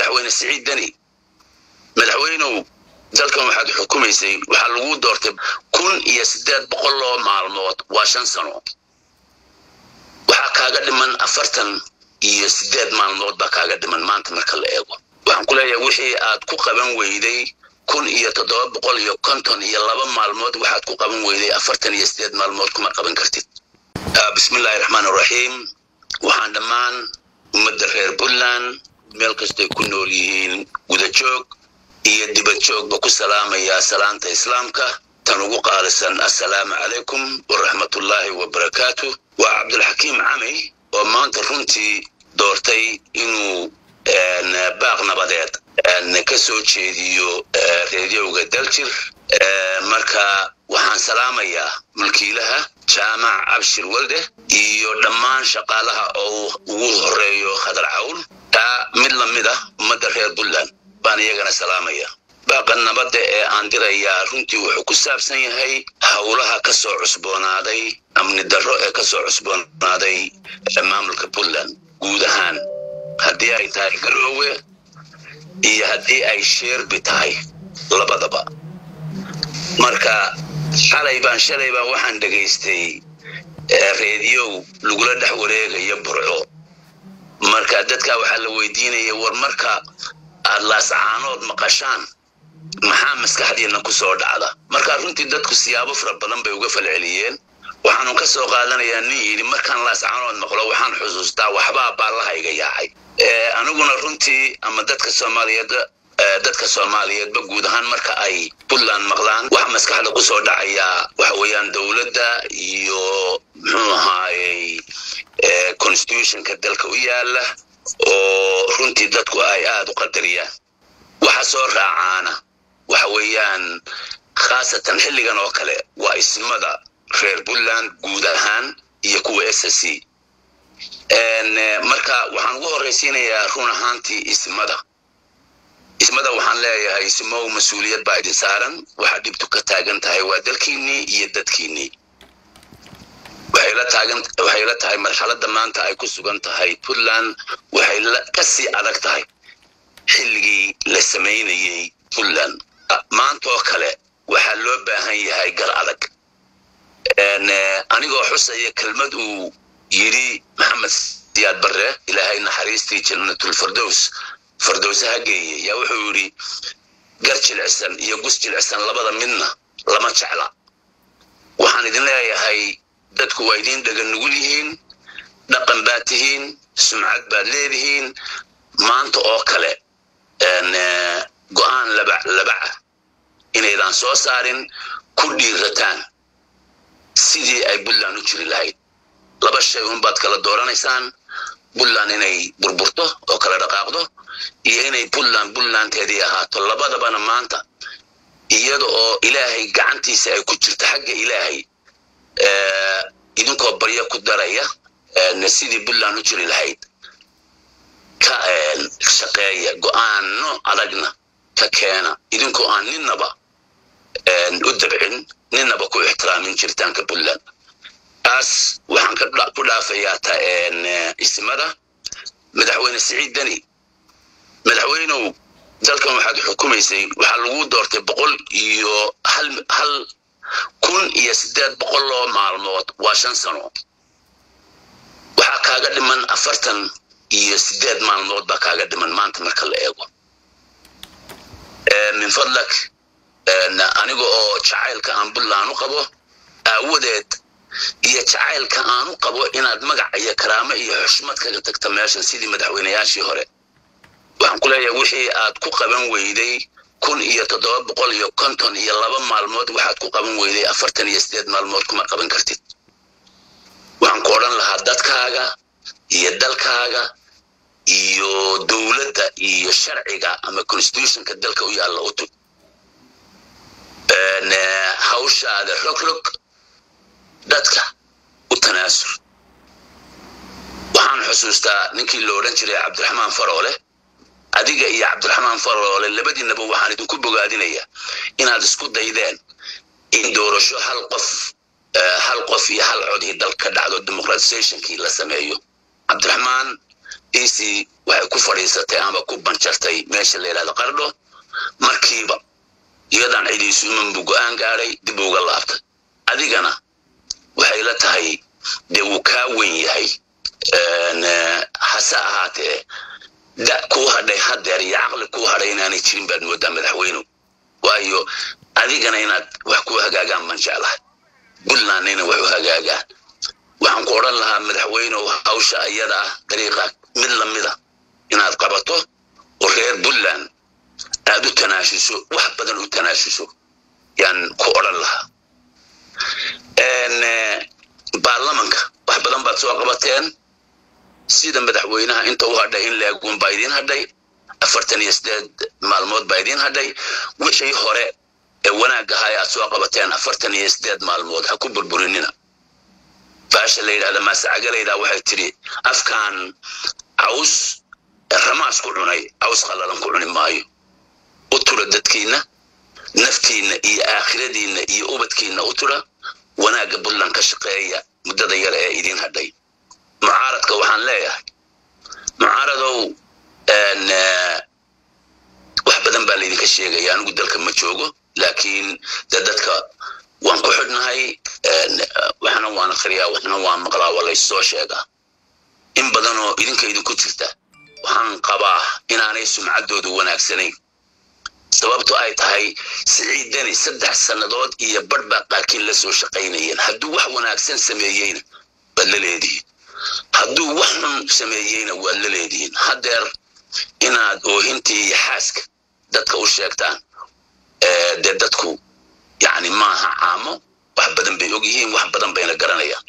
madaxweyne siciid deni madaxweynow dalkan waxaad xukumaysay waxaa lagu doortay kun iyo siddeed boqoloo maalmood waa shan sano waxaa kaaga dhiman afartan iyo siddeed maalmood baa kaaga dhiman maanta marka la eego waxaan ku leeyahay wixii aad ku qaban weyday kun iyo toddoba boqol iyo konton iyo laba maalmood waxaad ku qaban weyday afartan iyo siddeed maalmood kuma qaban kartid bismillahi raxmaan raxiim waxaan dhammaan ummadda reer puntland meel kastay ku nool yihiin gudajoog iyo dibadjoogba ku salaamayaa salaanta islaamka tan ugu qaalisan assalaamu calaykum waraxmatullaahi wabarakaatu waa cabdulxakiim cami oo maanta runtii doortay inuu baaq nabadeed ka soo jeediyo reedyowga daljir marka waxaan salaamayaa mulkiilaha jaamac cabshir walde iyo dhammaan shaqaalaha oo ugu horeeyo khadar cawl taa mid la mid ah ummadda reer puntland baan iyagana salaamaya baaqa nabadda ee aan dirayaa runtii wuxuu ku saabsan yahay howlaha ka soo cusboonaaday amni darro ee ka soo cusboonaaday maamulka puntland guud ahaan haddii ay tahay garoowe iyo haddii ay sheerbi tahay labadaba marka xalay baan shalay baan waxaan dhegaystay reediyow lagula dhex wareegayo burco marka dadka waxaa la weydiinaya war marka aad laascaanood maqashaan maxaa maskaxdiina ku soo dhacda marka runtii dadku siyaabo fara badan bay uga falceliyeen waxaanu ka soo qaadanayaa nin yidhi markaan laascaanood maqlo waxaan xusuustaa waxbaa baallahayga yaacay aniguna runtii ama dadka soomaaliyeed dadka soomaaliyeedba guud ahaan marka ay puntland maqlaan waxa maskaxda ku soo dhacayaa waxa weeyaan dowladda iyo muxuu ahaayey constitutionka dalka u yaala oo runtii dadku ay aada u qadariyaan waxa soo raacaana waxa weeyaan khaasatan xilligan oo kale waa ismada reer puntland guud ahaan iyo kuwa s s c marka waxaan ugu horraysiinayaa run ahaantii ismada ismada waxaan leeyahay ismow mas-uuliyad baa idin saaran waxaa dhibtu ka taagan tahay waa dalkiinnii iyo dadkiinnii waxay la tahay marxaladda maanta ay ku sugan tahay puntland waxay ka sii adag tahay xilligii la samaynayey puntland maantaoo kale waxaa loo baahan yahay gal adag anigoo xusaya kelmad uu yidhi maxamed siyaad barre ilaahay naxariistii jannatulfardows fardowsaha geeye yaa wuxuu yidhi gar jilicsan iyo gus jilicsan labada midna lama jecla waxaan idin leeyahay dadku waa idiin dhagan nugul yihiin dhaqan baad tihiin sumcad baad leedihiin maanta oo kale go'aan labaca inaydaan soo saarin ku dhiirataan sidii ay puntland u jiri lahayd laba shay unbaad kala dooranaysaan puntland inay burburto oo kala dhaqaaqdo iyo inay puntland puntlandteedii ahaato labadabana maanta iyada oo ilaahay gacantiisa ay ku jirto xagga ilaahay idinkoo baryo ku daraya sidii puntland u jiri lahayd ka shaqeeya go'aano adagna ka keena idinkoo aan ninnaba u dabcin ninnaba ku ixtiraamin jiritaanka puntland taas waxaan ku dhaafayaa ta ismada madaxweyne siciid deni madaxweynow dalkan waxaad xukumaysay waxaa lagu doortay boqol iyo hal kun iyo siddeed boqoloo maalmood waa shan sano waxaa kaaga dhiman afartan iyo siddeed maalmood baa kaaga dhiman maanta marka la eego min fadlak aniga oo jacaylka aan puntland u qabo aawadeed iyo jacaylka aan u qabo inaad magac iyo karaamo iyo xushmad kaga tagta meeshan sidii madaxweynayaashii hore waxaan ku leeyahay wixii aad ku qaban weyday kun iyo toddoba boqol iyo konton iyo laba maalmood waxaad ku qaban weyday afartan iyo siddeed maalmood kuma qaban kartid waxaan ku odhan lahaa dadkaaga iyo dalkaaga iyo dowladda iyo sharciga ama constitutionka dalka u yaalla u tug hawshaada rogrog dadka u tanaasul waxaan xusuustaa ninkii la odhan jiray cabdiraxmaan faroole adiga iyo cabdiraxmaan faroole labadiinaba waxaan idinku bogaadinayaa inaad isku daydeen in doorasho hal qof hal qof iyo hal codii dalka dhacdo democratizationkii la sameeyo cabdiraxmaan ec waxay ku fadhiisatay ama ku banjartay meesha la yidhahdo qardho markiiba iyadaan cidiisu imanbu go-aan gaadhay dib uga laabtay adigana waxay la tahay dee wuu kaa wen yahay hase ahaatee da kuu hadhay hadeer iyo caqli kuu hadhay inaanay jirin baad moodaa madaxweynu waayo adigana inaad wax ku hagaagaan baan jeclahay puntlandna inay wax u hagaagaan waxaan ku odhan lahaa madaxweynew hawsha iyada ah dariiqa mid lamida inaad qabato oo reer puntland aad u tanaashuso wax badan u tanaashuso yaan ku odhan lahaa baarlamanka wax badan baad soo qabateen sida madaxweynaha inta u hadhay in leeguun baa idiin hadhay afartan iyo sideed maalmood baa idiin hadhay wixii hore ee wanaag ahaa aad soo qabateen afartan iyo sideed maalmood ha ku burburinina baasha la yidhahda maasacagaleyda waxay tidhi afkaan caws ramaas ku cunay caws qallalan ku cuni maayo u tura dadkiinna naftiinna iyo aakhiradiinna iyo ubadkiinna u tura wanaagga puntland ka shaqeeya muddada yar ee idiin hadhay mucaaradka waxaan leeyahay mucaaradow wax badan baa laydinka sheegaya anigu dalka ma joogo laakiin de dadka waan ku xidhnahay waxna waan akhriyaa waxna waan maqlaa waa laysoo sheegaa in badanoo idinka idinku jirta waxaan qabaa inaanay sumcaddoodu wanaagsanayn sababto ay tahay siciidani saddex sannadood iyo badh baa qaarkiin la soo shaqaynayeen hadduu wax wanaagsan sameeyeyna waad la leedihiin hadduu wax xun sameeyeyna waad la leedihiin haddeer inaad oohintii iyo xaaska dadka u sheegtaan dee dadku yani maaha caamo wax badan bay og yihiin wax badan bayna garanayaan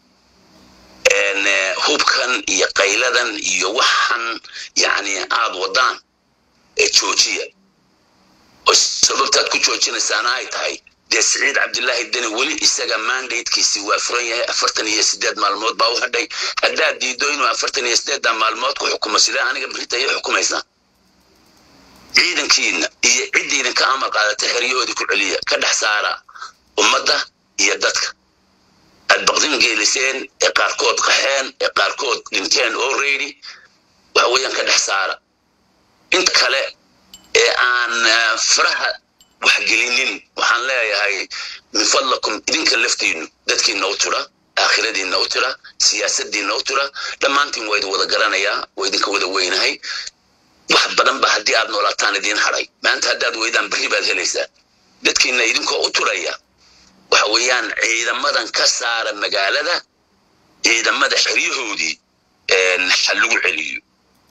hubkan iyo qayladan iyo waxan yani aad wadaan ee joojiya oo sababtaad ku joojinaysaana ay tahay dee siciid cabdilaahi deni weli isaga mandatekiisi waa furan yahay afartan iyo sideed maalmood baa u hadhay haddaad diido inuu afartan iyo sideedda maalmood ku xukumo sidee aniga berita iyo xukumaysaa ciidankiina iyo ciddii idinka amar qaadata xeryahoodii ku celiya ka dhex saara ummadda iyo dadka aad baqdin geeliseen ee qaarkood qaxeen ee qaarkood dhinteen already waxa weeyaan ka dhex saara inta kale ee aan faraha waxgelinin waxaan leeyahay min fadlakum idinka laftiinu dadkiina u tira aakhiradiina u tira siyaasadiina u tira dhammaantiin waa idin wada garanayaa waa idinka wada weynahay wax badan ba haddii aad noolaataan idiin hadhay maanta haddaad weydaan berri baad helaysaa dadkiina idinkoo u turaya waxa weeyaan ciidamadan ka saara magaalada ciidamada xeryahoodii ha lagu celiyo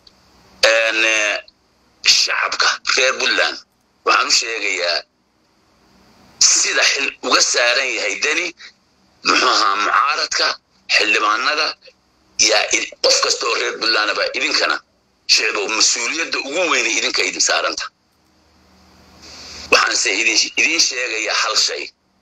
shacabka reer puntland waxaan u sheegayaa sida xil uga saaran yahay deni muxuu ahaa mucaaradka xildhibaanada yaa qof kasta oo reer puntlandaba idinkana sheego mas-uuliyadda ugu weynay idinka idin saaranta waxaanse idiin sheegayaa hal shay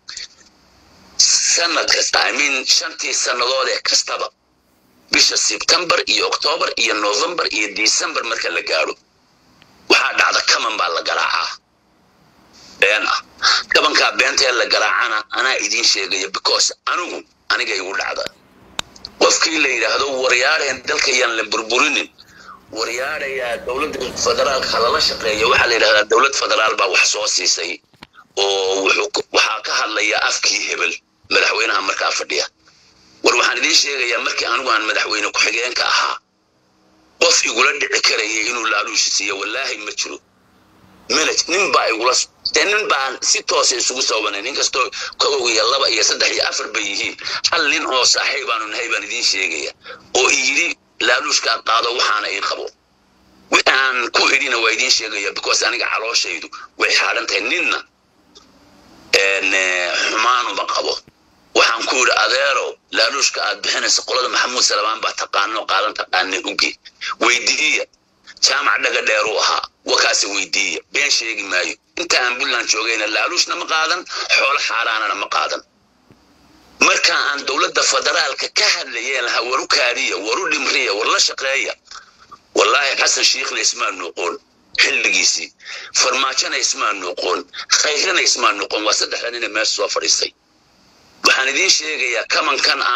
sanad kasta imean shantii sannadood ee kastaba bisha sebtembar iyo octoobar iyo novembar iyo december marka la gaadho waxaa dhacda kaman baa la garaacaa been ah kabankaa beentaee la garaacana anaa idiin sheegaya because anigu aniga igu dhacda qofkii la yidhaahdo waryaareen dalka yaan la burburinin waryaarayaa dowladda federaalka lala shaqeeya waxaa la yidhahdaa dowlad federaal baa wax soo siisay oo waxaa ka hadlaya afkii hebel madaxweynaha markaa fadhiya war waxaan idiin sheegayaa markii anigu aan madaxweyne ku-xigeenka ahaa qof igula dhici karaya inuu laaluushi siiyo wallaahi ma jiro minut nin baa igula dee nin baan si toosa isugu soobanay nin kastoo kow iyo laba iyo saddex iyo afar bay yihiin hal nin oo saaxiibaanu nahay baan idiin sheegaya oo iyidhi laaluushkaa qaado waxaana ii qabo aan ku idhina waa idiin sheegaya because aniga calooshaydu way xaadhan tahay ninna xumaanuma qabo waxaan ku yidhi adeero laaluushka aad bixinaysa qolada maxamuud salamaan baa taqaano qaadan taqaana uge weydiiya jaamac dhaga dheeruu ahaa wakaase weydiiya been sheegi maayo inta aan puntland joogayna laaluushna ma qaadan xoolo xaaraanana ma qaadan marka aan dowladda federaalka ka hadlayeen lahaa waru kaadiya waru dhimriya war la shaqeeya wallaahi xasan shiikhna ismaa noqon xilligiisii farmaajona ismaa noqon khayrana ismaa noqon waa saddexda nina meesha soo fadhiistay waxaan idiin sheegayaa kamankan ah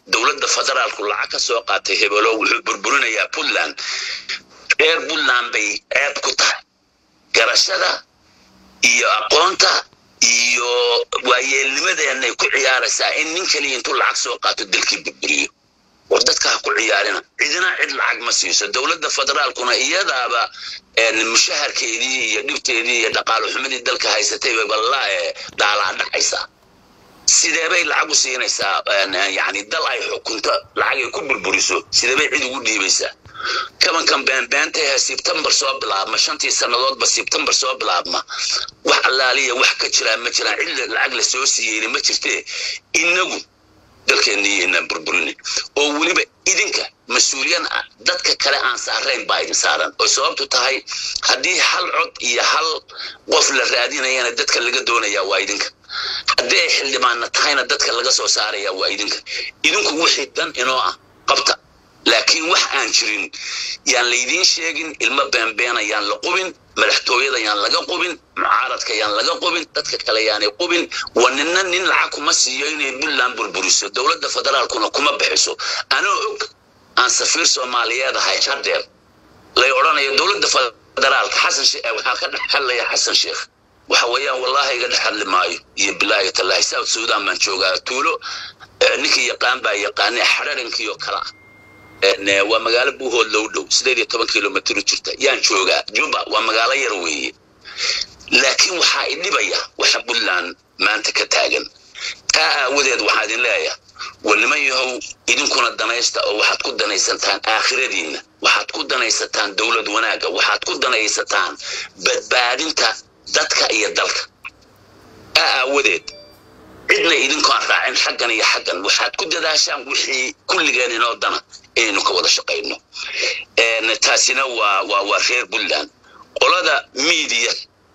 dowladda federaalku lacag ka soo qaatay hebelo wuxuu burburinayaa puntland reer puntland bay ceeb ku tahay garashada iyo aqoonta iyo waayeelnimadeenay ku ciyaaraysaa in nin kaliya intuu lacag soo qaato dalkii burburiyo war dadka ha ku ciyaarina cidina cid lacag ma siiso dowladda federaalkuna iyadaaba mushaharkeedii iyo dhibteedii iyo dhaqaalo xumadii dalka haysatay bay balla dhaalaa dhacaysaa sidee bay lacag u siinaysaa yani dal ay xukunto lacag ay ku burburiso sidee bay cid ugu dhiibaysaa kabankan beenbeentahe sebtembar soo bilaabma shantii sannadoodba sebtembar soo bilaabma wax allaaliya wax ka jiraa ma jiraan cid lacag la soo siiyeyna ma jirtee inagu dalkeenniiyo inaan burburinin oo weliba idinka mas-uuliyan ah dadka kale aan saarayn baa idin saaran oo sababtu tahay haddii hal cod iyo hal qof la raadinayana dadka laga doonaya waa idinka haddii ay xildhibaanna tahayna dadka laga soo saaraya waa idinka idinku wixii dan inoo ah qabta laakiin wax aan jirin yaan laydiin sheegin ilmo beenbeena yaan la qubin madaxtooyada yaan laga qubin mucaaradka yaan laga qubin dadka kale yaanay qubin wa nina nin lacag kuma siiyo inay puntland burburiso dowladda federaalkuna kuma bixiso anoo og aan safiir soomaaliyeed ahay hadeer lay odhanayo dowladda federaalka xasan waxaa ka dhex hadlaya xasan sheekh waxa weeyaan wallaahi iga dhex hadli maayo iyo bilaahi tallaahi south sudan baan joogaa tuulo ninkii yaqaan baa yaqaanee xararinkiioo kala ah waa magaalo buuhood low dhow sideed iyo toban kilomitr u jirta yaan joogaa juba waa magaalo yar weeye laakiin waxaa i dhibaya waxa puntland maanta ka taagan taa aawadeed waxaa idin leeyahay war niman yahow idinkuna danaysta oo waxaad ku danaysataan aakhiradiinna waxaad ku danaysataan dowlad wanaagga waxaad ku danaysataan badbaadinta dadka iyo dalka taa aawadeed cidna idinkoon raacin xaggan iyo xaggan waxaad ku dadaashaan wixii kulligeen inoo dana inaynu ka wada shaqayno taasina waa waa waa reer puntland qolada miidiya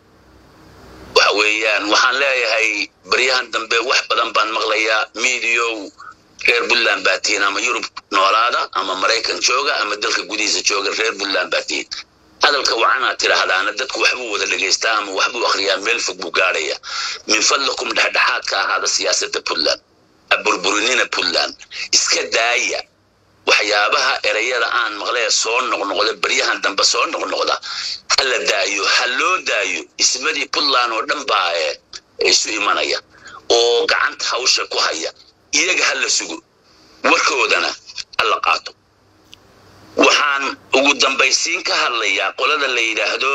waxa weeyaan waxaan leeyahay baryahan dambe wax badan baan maqlayaa miidiyow reer puntland baa tihiin ama yurub noolaada ama maraykan jooga ama dalka gudihiisa jooga reer puntland baa tihiin hadalka waxaanaad tidhaahdaana dadku waxbuu wada dhegaystaa ama waxbuu akhriyaa meel fog buu gaadhaya min fadlakum dhexdhexaadka ahaada siyaasadda puntland aburburinina puntland iska daaya waxyaabaha ereyada aan maqlee soo noqnoqda baryahan dambe soo noqnoqda ha la daayo ha loo daayo ismadii puntland oo dhan baa isu imanaya oo gacanta hawsha ku haya iyaga ha la sugo warkoodana ha la qaato waxaan ugu dambaysiin ka hadlayaa qolada la yidhaahdo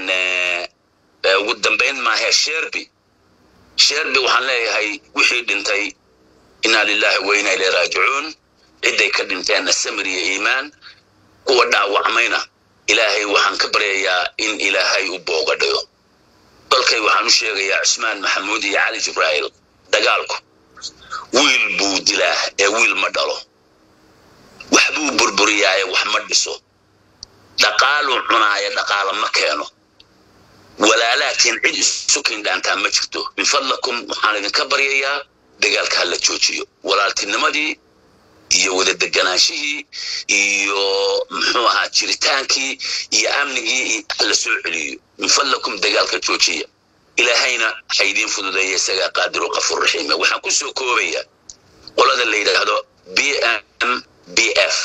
ugu dambayn maahe sherby sherby waxaan leeyahay wixii dhintay inaa lilahi wa inaa ilay raajicuun cidday ka dhinteenna samir iyo iimaan kuwa dhaawacmayna ilaahay waxaan ka baryayaa in ilaahay u booga dhayo dalkay waxaan u sheegayaa cusmaan maxamuud iyo cali jibraa'il dagaalku wiil buu dilaa ee wiil ma dhalo waxbuu burburiyaaye wax ma dhiso dhaqaaluu cunaaya dhaqaala ma keeno walaalaakiin cid isu kindhaantaa ma jirto min fadlakum waxaan idinka baryayaa dagaalka ha la joojiyo walaaltinimadii iyo wada deganaanshihii iyo muxuu ahaa jiritaankii iyo amnigii hala soo celiyo min fadlakum dagaalka joojiya ilaahayna ha idiin fududeeya isagaa qaadiru qafuur raxiima waxaan ku soo koobaya qolada la yidhaahdo b m b f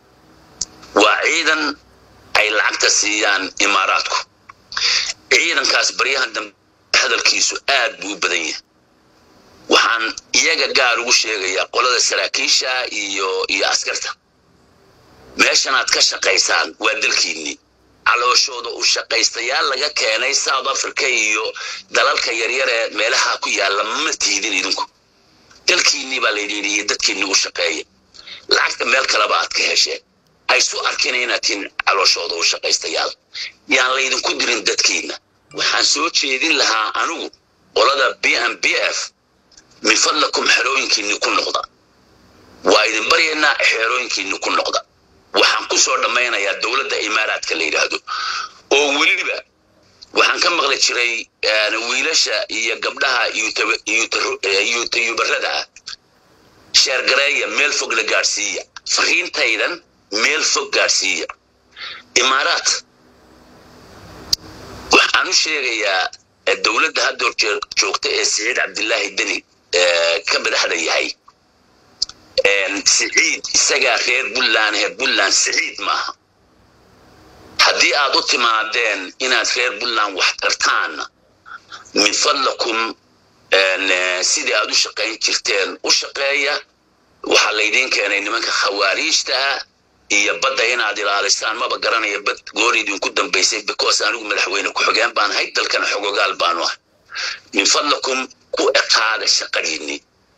waa ciidan ay lacagta siiyaan imaaraadku ciidankaas baryahan dambe hadalkiisu aad buu u badan yahay waxaan iyaga gaar ugu sheegayaa qolada saraakiisha iyo iyo askarta meeshanaad ka shaqaysaan waa dalkiinnii calooshooda u shaqaystayaal laga keenay south africa iyo dalalka yaryar ee meelaha ku yaalla ma tiidin idinku dalkiinnii baa laydhiidhi iyo dadkiinnii u shaqeeya lacagta meel kaleba aad ka hesheen haysu arkina inaad tihin calooshooda u shaqaystayaal yaan laydinku dirin dadkiinna waxaan soo jeedin lahaa anigu qolada b m b f min fadlakum xerooyinkiinni ku noqda waa idin baryaynaa xeerooyinkiinni ku noqda waxaan ku soo dhammaynayaa dowladda imaaraadka la yidhaahdo oo weliba waxaan ka maqli jiray wiilasha iyo gabdhaha yuubayubarada ah sheergareeya meel fog la gaadhsiiya fariintaydan meel fog gaadhsiiya imaaraad waxaan u sheegayaa dowladda haddoor joogta ee siciid cabdilaahi deni ka madaxda yahay siciid isagaa reer puntland reer puntland siciid maaha haddii aad u timaadeen inaad reer puntland wax tartaanna min fadlakum sidii aad u shaqayn jirteen u shaqeeya waxaa laydiin keenay nimanka khawaariijtaha iyo badda inaad ilaalisaan maba garanaya bad goor idinku dambaysay because anigu madaxweyne ku-xigeen baan ahay dalkana xogogaal baanu ah min fadlakum ku ekaada shaqadiinni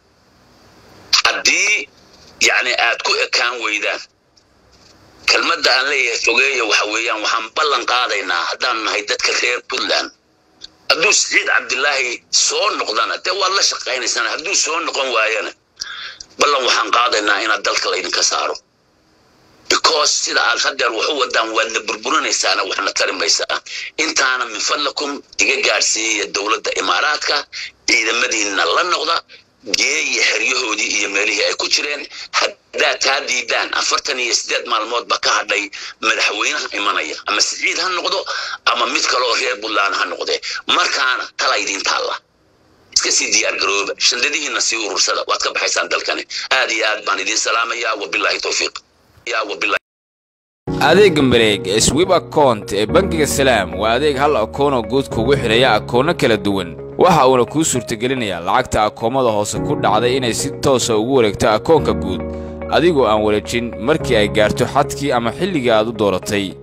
haddii yacni aad ku ekaan weydaan kelmadda aan leeyahay fogeeya waxa weeyaan waxaan ballan qaadaynaa haddaan nahay dadka reer puntland hadduu siciid cabdilaahi soo noqdana dee waad la shaqaynaysaan hadduu soo noqon waayana ballan waxaan qaadaynaa inaad dalka laydinka saaro because sida aad hadeer wax u wadaan waadna burburinaysaana waxna tari maysaa intaana min fadlakum iga gaadhsiiyaya dowladda imaaraadka ciidamadiinna la noqda geeya xeryahoodii iyo meelihii ay ku jireen haddaad taa diidaan afartan iyo siddeed maalmoodba ka hadhay madaxweynaha imanaya ama siciid ha noqdo ama mid kaleoo reer puntland ha noqdee markaana tala idiin taalla iska sii diyaar garooba shandadihiina sii urursada waad ka baxaysaan dalkani aad iyo aad baan idiin salaamayaa wabilaahi towfiiq ya wabilahi adeegga mareeg ee swib account ee bangiga salaam waa adeeg hal akoonoo guud kugu xidhaya akoonno kala duwan waxa uuna kuu suurtagelinayaa lacagta akoomada hoose ku dhacday inay si toosa ugu wareegto akoonka guud adigoo aan wareejin markii ay gaarto xadkii ama xilligii aad u dooratay